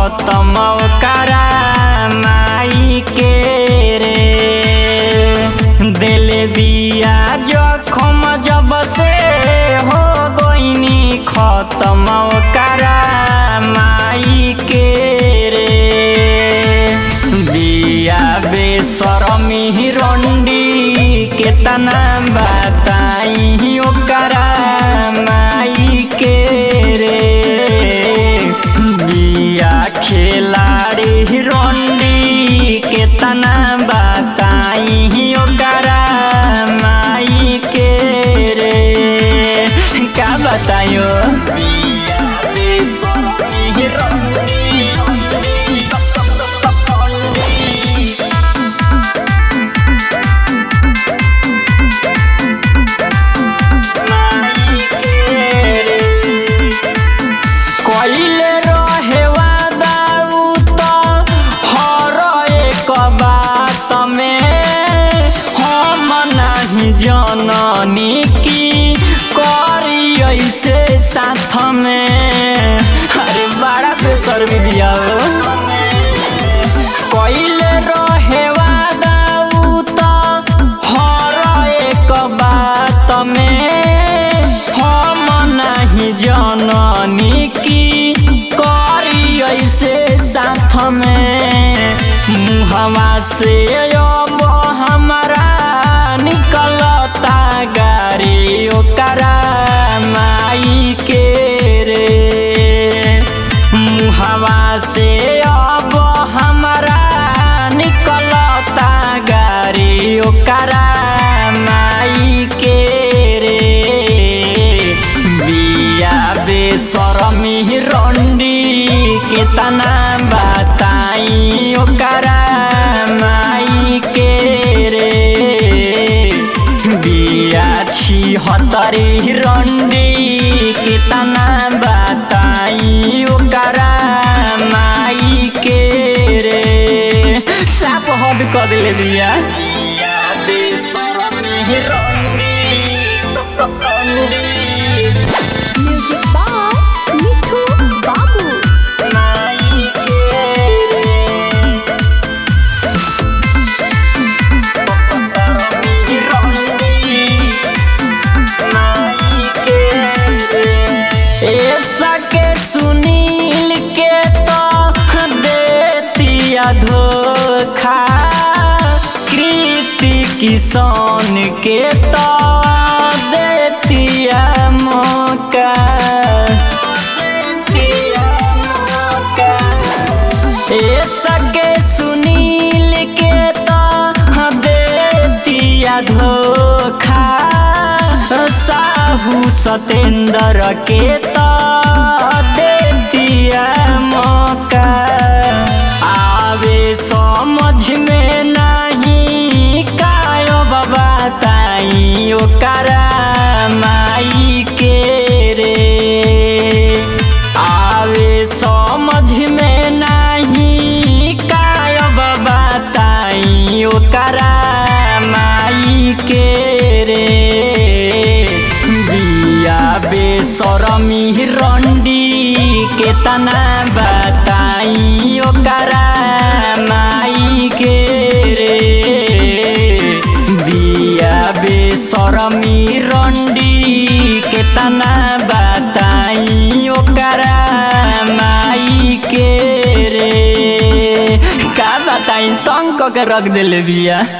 खत्म ओकरा माई के रे दिल बिया जखम जब से हो गईनी खत्म ओकरा माई के रे बिया बेसरमी रंडी केतना बताई ओकरा माई के रे बिया खेलाड़ी रंडी केतना बताई ओकरा माई के रे का बतायो बिया बेसरमी रंडी कइले रहे वादा उ त हर एक बात में हम नाही जननी की करी ऐसे साथ में अरे बड़ा बेसर बिया कइले रहे वादा उ त हर एक बात में हम नाही जननी की करी ऐसे साथ में मुहवा से अब हमारा निकलता गाड़ी ओकरा माई के रे मुहवा से अब हमारा निकलता गाड़ी ओकरा माई के रे बिया बेसरमी रंडी केतना बताई ओकरा माई के रे बिया छिहत्तरी रंडी केतना बताई ओकरा माई के रे साप हद क दिले बिया बिया बेसरमी रंडी Music by Mithu Babu. माई के रे ऐसा के सुनील के तो देतिया धोखा कृति किसान के तो देतिया मौका देतिया मौका ए सके सुनील के तो देतिया धोखा साहू सतेंद्र के तो देतिया मौका आवे समझ में नहीं कायो बताई ओकरा माई के रे आवे समझ में नहीं कायब बताई ओकरा माई के रे बिया बेसरमी रंडी केतना बताई ओकरा माई के रे बिया बेसरमी रंडी केतना बताई ओकरा माई के रे का बताई तंग क के रख देले बिया